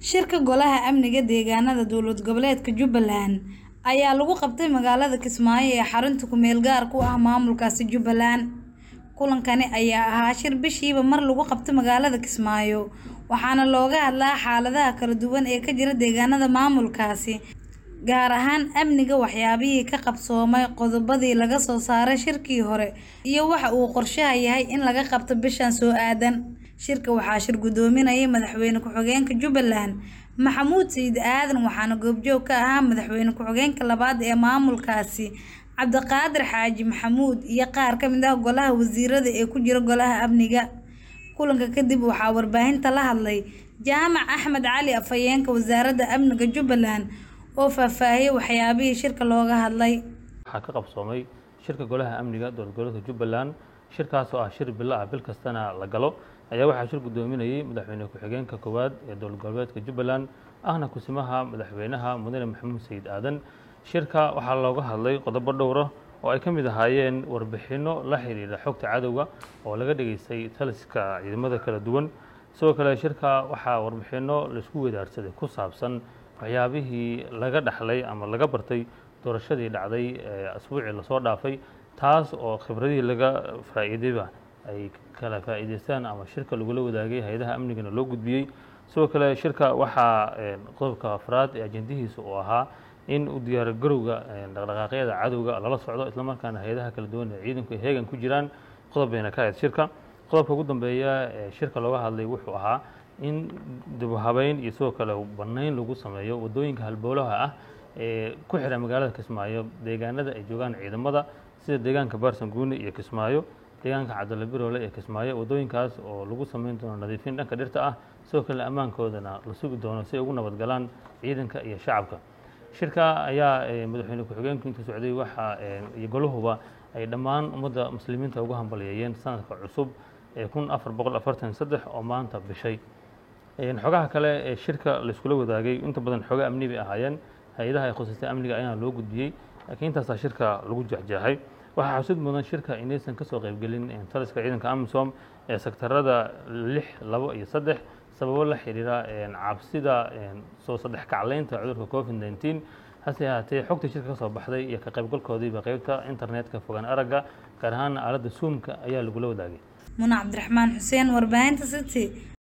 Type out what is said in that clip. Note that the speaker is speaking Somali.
Shirka Golaha Amniga Deegaanada Dowlad Goboleedka Jubbaland ayaa lagu qabtay magaalada Kismaayo ee xarunta ku meel gaarka u ah maamulkaasi Jubbaland. Kulankani ayaa ahaa shir bishiiba mar lagu qabto magaalada Kismaayo, waxaana looga hadlaa xaaladaha kala duwan ee ka jira deegaanada maamulkaasi, gaar ahaan amniga, waxyaabihii ka qabsoomay, qodobadii laga soo saaray shirkii hore, iyo waxa uu qorshaha yahay in laga qabto bishan soo aadan. Shirka waxaa shir gudoominayay Madaxweyne Ku-xigeenka Jubbaland Maxamuud Sayid Aadan waxaana goobjoog ka ahaa Madaxweyne Ku-xigeenka labaad ee maamulkaasi Cabdiqaadir Xaaji Maxamuud iyo qaar ka mid ah Golaha Wasiirada ee ku jira Golaha Amniga. Kulanka kadib waxaa warbaahinta la hadlay Jaamac Axmed Cali Afhayeenka Wasaaradda Amniga Jubbaland oo faahfaahiyay waxyaabihii shirka looga hadlay. waxaa ka qabsoomay shirka golaha amniga dowlad goboleedka jubbaland shirkaas oo ah shir bilo ah bil kastana la galo ayaa waxaa shir gudoominayay madaxweyne ku-xigeenka koowaad ee dowlad goboleedka jubbaland ahna kusimaha madaxweynaha mudane maxamuud sayid aadan shirka waxaa looga hadlay qodobo dhowr ah oo ay ka mid ahaayeen warbixinno la xiriira xogta cadowga oo laga dhageystay taliska ciidamada kala duwan sidoo kale shirka waxaa warbixinno laisku wadaarsaday ku saabsan waxyaabihii laga dhaxlay ama laga bartay doorashadii dhacday ee asbuucii lasoo dhaafay taas oo khibradihii laga faa'iidayba ay kala faa'iidaystaan ama shirka lagula wadaagay hay-adaha amnigana loo gudbiyey sidoo kale shirka waxaa qodobka afraad ee ajendihiisa uu ahaa in u diyaargarowga dhaqdhaqaaqyada cadowga lala socdo islamarkaana hay-adaha kala duwan ee ciidanku ay heegan ku jiraan qodob bayna ka ahayd shirka qodobka ugu dambeeya ee shirka looga hadlay wuxuu ahaa in dibuhabeyn iyo sidoo kale bannayn lagu sameeyo waddooyinka halbowlaha ah ee ku xiran magaalada kismaayo deegaanada ay joogaan ciidamada sida deegaanka baarsanguune iyo kismaayo deegaanka cabdalla biroole ee kismaayo waddooyinkaas oo lagu sameyn doono nadiifin dhanka dhirta ah sidoo kale ammaankoodana la sugi doono si ay ugu nabadgalaan ciidanka iyo shacabka shirka ayaa madaxweyne ku-xigeenku intuu socday waxa iyo golahuba ay dhammaan ummadda muslimiinta uga hambalyeeyeen sanadka cusub ee kun afar boqol afartan saddex oo maanta bishay xogaha kale ee shirka laiskula wadaagay inta badan xoga amni bay ahaayeen hay-adaha ay khusaysta amniga ayaana loo gudbiyey laakiin intaasaa shirka lagu jexjeexay waxaa xusid mudan shirka inaysan kasoo qaybgelin taliska ciidanka amisom ee sektarada lix labo iyo saddex sababo la xiriira cabsida soo saddex kacleynta cudurka covid nneteen hase ahaatee xogta shirka kasoo baxday iyo ka qaybgalkoodiiba qeybta internetka fogaan aragga gaar ahaan aaladda zoomka ayaa lagula wadaagay Muna Cabdiraxmaan Xuseen warbaahinta City